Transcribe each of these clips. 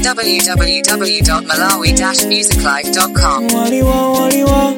www.malawi-musiclife.com. Waliwa, waliwa.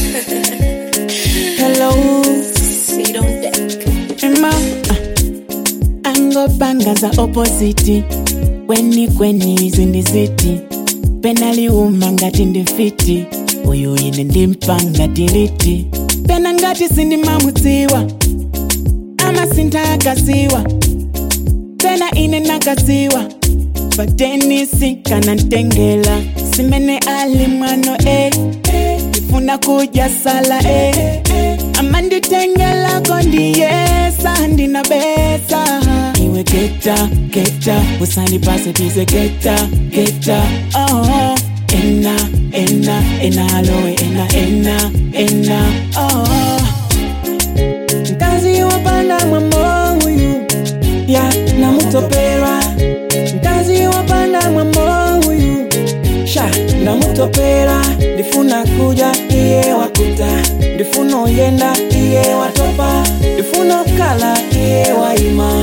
Hello, Sit on deck. Emma. Angopanga za opposite kweni kweni zindiziti penaliuma ngati ndifiti uyu ine ndimpanga tiliti pena ngati sindimamudziwa amasintha akasiwa pena ine nakadziwa patenisi kana ntengela simene ali mwano e ndifuna kudya sala e amanditengelako ndiyesa ndinabesa iwe geta geta usalipase bize geta geta oh. ena ena ena aloe ena ena ena oh. mkazi wapanda mwambo huyu ya namutopera mkazi wapanda mwambo huyu sha namutopera ndifuna kuja iye wakuta ndifuna oyenda iye watopa ndifuna okala iye waima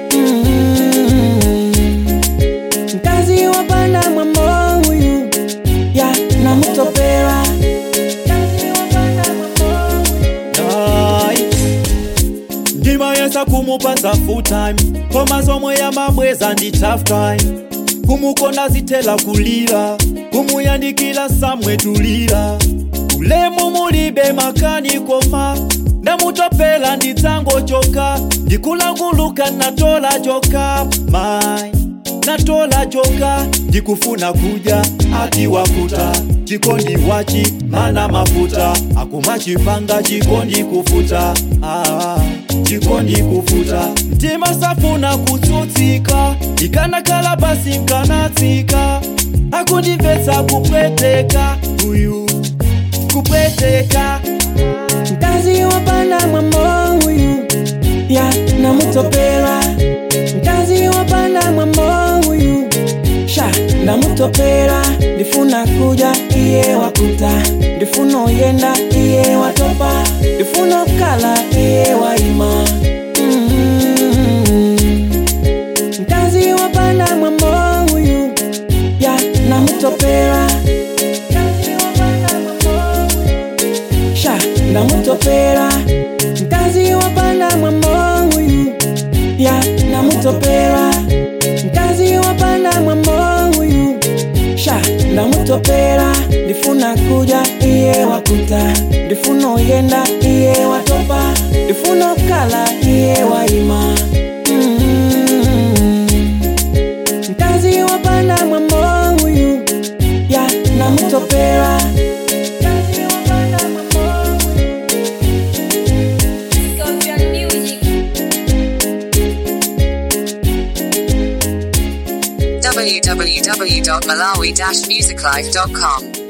Mm. mkazi wapanda mwambo huyu ya namutopera Mkazi wapanda mwambo huyu. Ai. ndimayesa kumupatsa full time koma zomwe yamabweza ndi tough time kumukonda zithela kulira kumuyandikira samwetulira ulemu mulibe makani koma ndamutopela ndidzangochoka ndikulanguluka natola joka mai natola joka ndikufuna kudya ati wakuta chikondi wachi mana mafuta akumachipanga chikondi kufuta ah, chikondi kufuta mtima safuna kutsutsika ikanakhala basi nkanatsika akundimvetsa kupweteka uyu kupweteka mkazi wapanda mwambo huyu ya namutopera mkazi wapanda mwambo huyu sha ndamutopera ndifuna kuja iye wakuta ndifuna oyenda iye watopa ndifuna okala iye waima Mm. mkazi wapanda mwambo huyu ya namutopera Mkazi wapanda mwambo huyu sha ndamutopera mkazi wapanda mwambo huyu ya ndamutopera mkazi wapanda mwambo huyu sha ndamutopera ndifuna kuja iye wakuta ndifuna oyenda iye watopa ndifuna okala iye waima Mm. mkazi wapanda mwambo huyu ya ndamutopera Mkazi wapanda mwambo huyu Scorpion Music. www.malawi-musiclife.com.